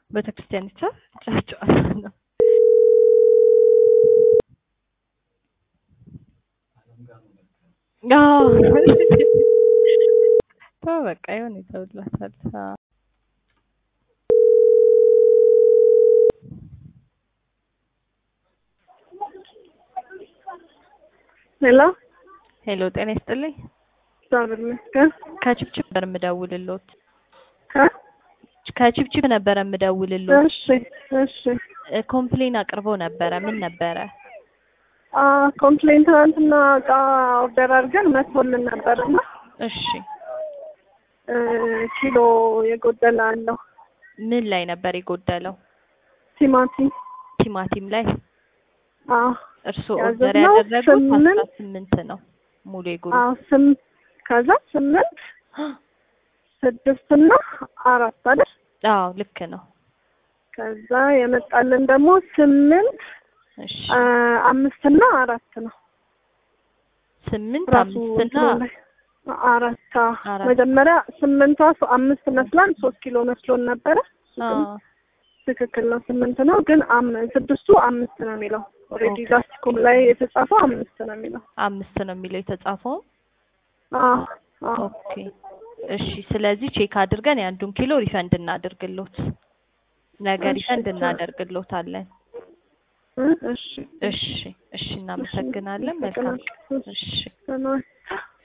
ቤተክርስቲያን ይቻል ጨዋታ ነው። አዎ ተው በቃ የሆነ ይተውላታል። አዎ ሄሎ ሄሎ፣ ጤና ይስጥልኝ። እግዚአብሔር ይመስገን። ከችፕችፕ ነበር የምደውልልዎት። እ ከችፕችፕ ነበር የምደውልልዎት። እሺ እሺ። እ ኮምፕሌን አቅርበው ነበረ። ምን ነበረ? አ ኮምፕሌን ትናንትና እቃ ኦርደር አድርገን መጥቶልን ነበርና እሺ፣ እ ኪሎ የጎደለ አለው ምን ላይ ነበር የጎደለው? ቲማቲም። ቲማቲም ላይ። አዎ እርስዎ ኦርደር ያዘዝነው ያደረጉት አስራ ስምንት ስምንት ነው ሙሉ የግሩፕ አዎ ስም ከዛ ስምንት ስድስት እና አራት አይደል? አዎ ልክ ነው። ከዛ የመጣልን ደግሞ ስምንት እሺ አ አምስት እና አራት ነው። ስምንት ራሱ አምስት እና እንትኑ ላይ አራት አዎ። አራት። መጀመሪያ ስምንቷ ሶ- አምስት መስላን ሶስት ኪሎ መስሎን ነበረ። እሱ ግን አዎ ትክክል ነው ስምንት ነው፣ ግን አም ስድስቱ አምስት ነው የሚለው ኦልሬዲ ኦኬ። ላስቲኩም ላይ የተጻፈው አምስት ነው የሚለው። አምስት ነው የሚለው የተጻፈው። አዎ አዎ ኦኬ እሺ። ስለዚህ ቼክ አድርገን የአንዱን ኪሎ ሪፈንድ እናደርግሎት፣ ነገ እሺ፣ ሪፈንድ ቻው። እናደርግሎታለን። እ እሺ እሺ እሺ፣ እናመሰግናለን። መልካም አመሰግናለሁ። እሺ ሰላም